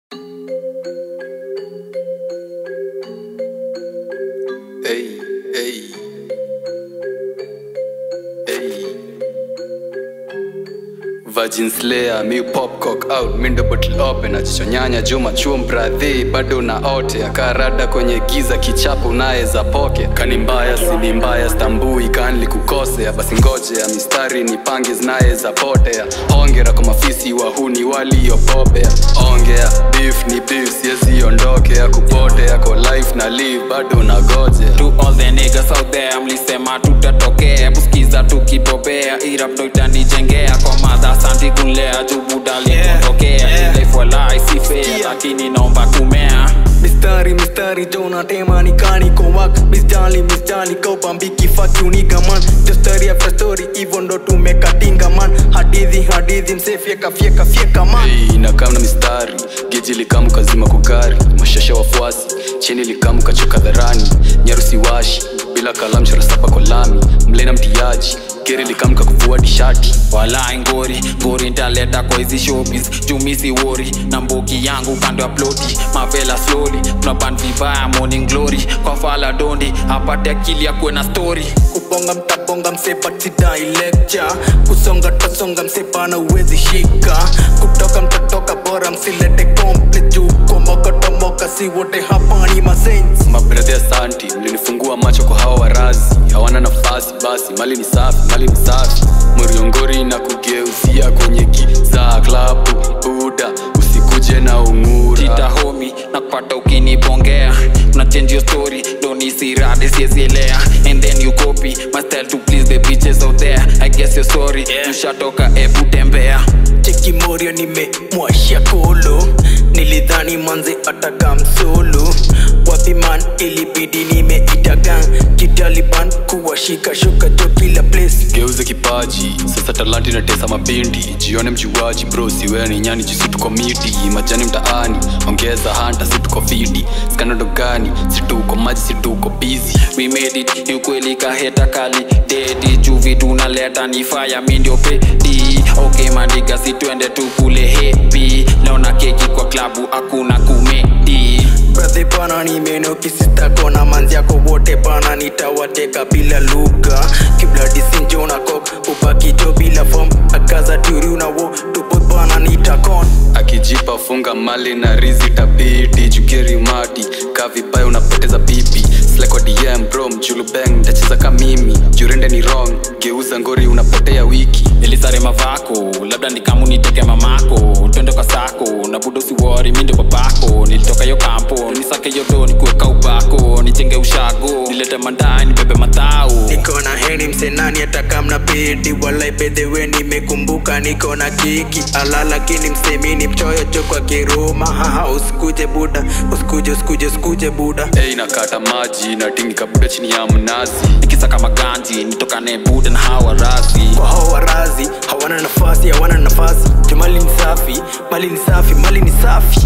Hey, hey, hey. Virgin Slayer, mi pop cock out, mindo bottle open, achichonyanya juma chuo bradhi, bado na ote akarada kwenye giza kichapo unaweza poke kani mbaya sini mbaya stambui kanli kukosea basi ngoje ya mistari nipange zinaweza potea ongera kwa mafisi wahuni waliopopea ongea beef ni beef siezi ondokea kupotea kwa life na live bado nagojea to all the niggas out there mlisema tutatokea buskiza tukipopea irap ndo itanijengea kwa madha santi kunlea jubudali Yeah, kutokea yeah. lifelai si fair Sikia. lakini naomba kumea mistari mistari jona tema ni kani ko wak misjali misjali ko bambiki fuck you nigga man just story after story hivyo ndo tumekatinga man hadithi hadithi mse fyeka fyeka fyeka man Hey, inakaa na mistari geji likamu kazima kugari mashasha wafuasi chini likamu kachoka dharani nyarusi washi bila kalamu chora saba kwa lami mlena mtiaji geri likamu kakuvua dishati walai ngori ngori ntaleta kwa hizi showbiz jumisi wori na mboki yangu kando ya ploti mavela slowly tunaban vibaya morning glory kwa fala dondi apate akili ya kuwe na story kubonga mtabonga msepa sidai lecture kusonga tasonga msepa na uwezi shika kutoka mtatoka bora msilete komple juu komoka tomoka si wote hapa ni masensi mabradhi asanti mlinifungua macho kwa hawa warazi hawana nafasi basi mali ni safi mali ni safi muriongori na kugeuzia kwenye giza klabu buda usikuje na ungura tita homi na kupata ukinibongea na change your story don't isirade siezielea and then you copy my style to please the bitches out there i guess you're sorry yeah. ushatoka ebu tembea cheki morio nimemwashia kolo nilidhani manze ataka msolo wapiman ilibidi nimeita gang kitaliban kuwashika shuka jo kila place geuze kipaji sasa talanta inatesa mabindi jione mjuaji bro siwe ni nyani jisi tuko miti majani mtaani ongeza hanta si tuko fidi skanado gani si tuko maji si tuko bizi we made it ni ukweli kaheta kali dedi juu vitu naleta ni faya mi ndio pedi okay mandiga si twende tukule hepi naona keki kwa klabu hakuna kumedi bradhe bana nimenokisistakona manzi yako wote bana nitawateka bila lugha kibladisinjona kok upakijo bila fom akaza turiunawo tupot bana nitakon akijipa funga mali na rizi tabidi jugeri mati kavibaya unapoteza pipi sleko dm bro mjulubeng ntacheza ka mimi jurende ni wrong geuza ngori unapotea wiki nilisare mavako labda nikamu niteke mamako twende kwa sako na budo siwori mi ndio babako nilitoka yo kampo nisake yodo nikuweka ubako nijenge ushago nilete mandai nibebe matao niko na heni msenani atakamna pedi walaipedhewe nimekumbuka niko na kiki ala lakini msemini mchoyo cho kwa kiruma haha usikuje buda usikuje usikuje usikuje buda ei nakata maji na tingi kabuda chini ya mnazi nikisaka maganji nitokane buda na hawa rasi kwa hao warazi hawana nafasi hawana nafasi jumali ni safi mali ni safi mali ni safi